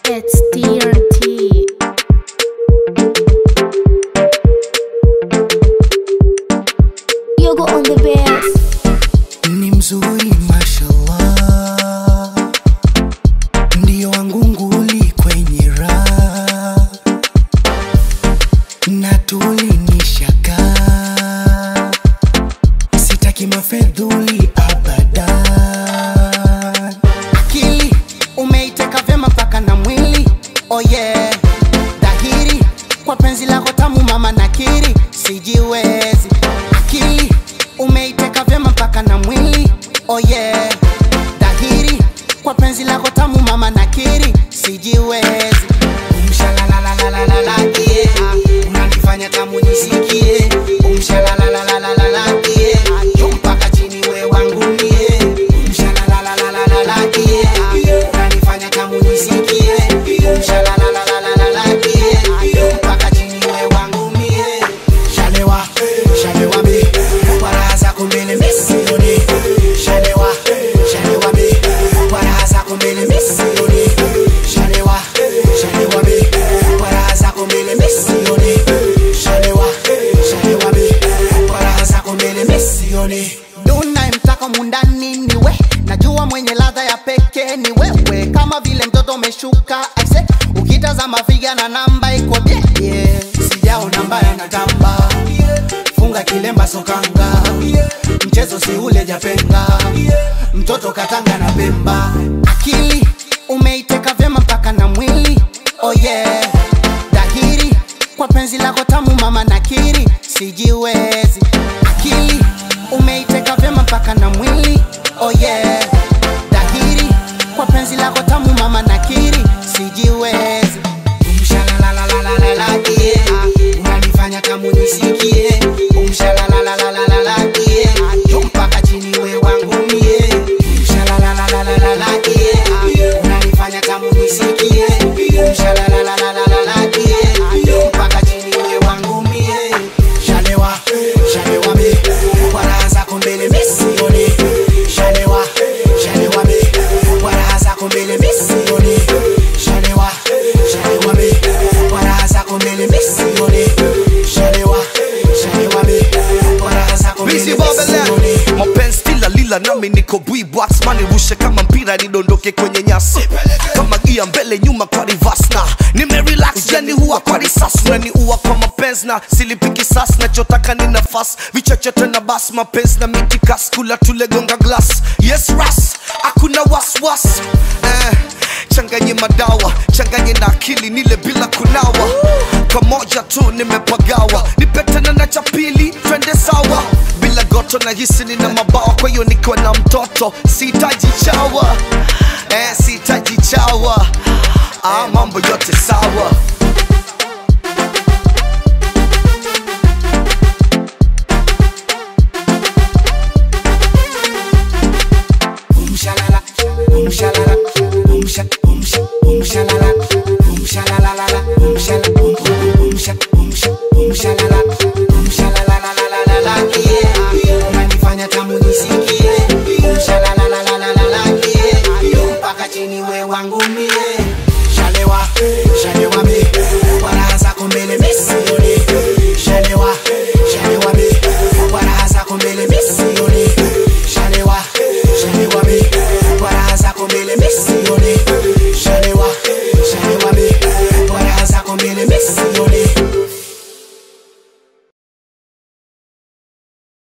It's TRT. Yogo on the bass. ni mzuri mashallah, ndio wangu nguli kwenye raha na tulinishaka, sitaki mafedhuli abadan. Akili umeiteka vyema mpaka na mwili, oh yeah, dhahiri kwa penzi lako tamu mama nakiri, sijiwezi. Akili umeiteka vyema mpaka na mwili, oh yeah, dhahiri kwa penzi lako tamu mama nakiri, sijiwezi. Umshalalalalalala, yeah, unanifanya tamu nisikie. Umshalalalalalala, yeah, juu mpaka chini we wangu mie. Umshalalalalalala, yeah, unanifanya tamu nisikie. Umshalalalalalala, yeah, juu mpaka chini we wangu mie. Shalewa, shalewa mi, kwa raha zako mbele mi sioni. Shalewa, shalewa mi, kwa raha zako mbele mi sioni. Shalewa, shalewa mi, kwa raha zako mbele mi sioni. Shalewa, shalewa mi, kwa raha zako mbele mi sioni. Unayemtaka mundani ni we, najua mwenye ladha ya pekee ni wewe, kama vile mtoto umeshuka aise, ukitazama figa na namba iko bie yeah. Sijaona mbaya na tamba funga kilemba sokanga mchezo si ule japenga mtoto katanga na pemba akili umeiteka vyema mpaka na mwili oh yeah dhahiri kwa penzi lako tamu mama nakiri sijiwezi akili umeiteka vyema mpaka na mwili oh yeah dhahiri kwa penzi lako tamu mama nakiri sijiwezi Umshalalalalalala, yeah. unanifanya tamu nisikie Umshalalalalalala, yeah. juu mpaka chini we wangu mie Umshalalalalalala, yeah. unanifanya tamu nisikie Umshalalalalalala, yeah. juu mpaka chini we wangu mie Shalewa, shalewa mi, kwa raha zako mbele mi sioni. Shalewa, shalewa mi, kwa raha zako mbele mi sioni. Shalewa, shalewa mi, kwa raha zako mbele mi sioni. Shalewa, shalewa mi, kwa raha zako mbele Busy mi Babylon sioni. mapenzi kila lila nami niko bwibwax manirushe kama mpira nidondoke kwenye nyasi kama gia mbele nyuma kwa reverse na nimerelax jani huwa kwa risasi unaniua kwa mapenzi na silipiki sas nachotaka ni nafasi vichochote na bas mapenzi na mitikas kula tulegonga glass yes ras hakuna waswas eh, changanye madawa changanye na akili nile bila kunawa kamoja tu nimepagawa nipetana na cha pili twende sawa bila goto na hisi nina mabawa kwa hiyo nikiwa na mtoto sihitaji chawa eh, sihitaji chawa ah, mambo yote sawa Umshalala, umshalala, umsha, umsha, umshalala, umshalalalala, umshala, um, um, umsha, umsha, umshalala, umshalalalalalala, yeah. Unanifanya tamu nisikie. Umshalalalalalala, yeah. mpaka chini we wangu mie shalewa shalewa mi kwa